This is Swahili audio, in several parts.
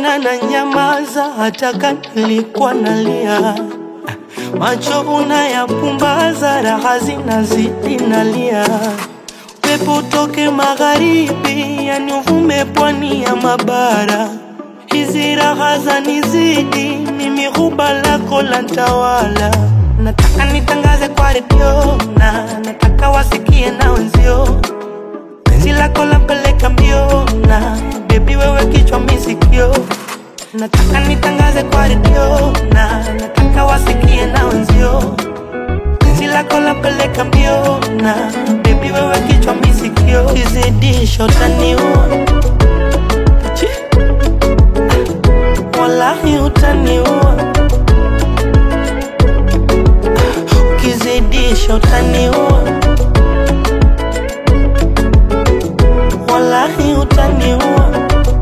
Mbona na nyamaza hata kama nilikuwa nalia? Macho unayapumbaza, raha zinazidi nalia. Pepo utoke magharibi, yani uvume pwani ya mabara. Hizi raha zanizidi, mimi huba lako la ntawala. Nataka nitangaze kwa redio na nataka wasikie na wenzio penzi lako lampeleka mbio na bebi wewe kichwa misikio nataka nitangaze kwa redio na nataka wasikie na wenzio penzi lako lampeleka mbio na bebi wewe kichwa misikio kizidisho taniua Chi. wallahi utaniua ukizidisha utaniua wallahi utaniua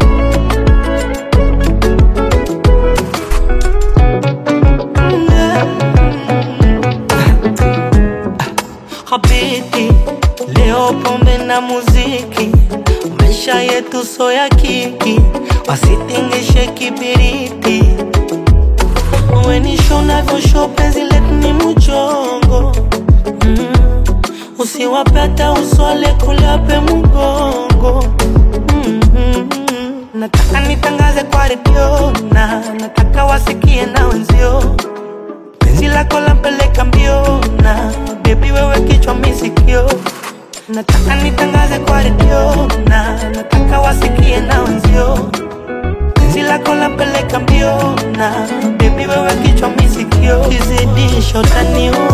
Habiti, leo pombe na muziki, maisha yetu so ya kiki, wasitingishe kibiriti. Wenisho navyosho penzi letu ni mchongo mm. Usiwape hata uswale kulape mgongo mm -hmm. Nataka nitangaze kwa redio na nataka wasikie na wenzio penzi lako lampeleka mbio na bebi wewe kichwa misikio nataka nitangaze kwa redio na nataka wasikie na wenzio penzi lako lampeleka mbio na bebi wewe kichwa misikio kizidisho taniua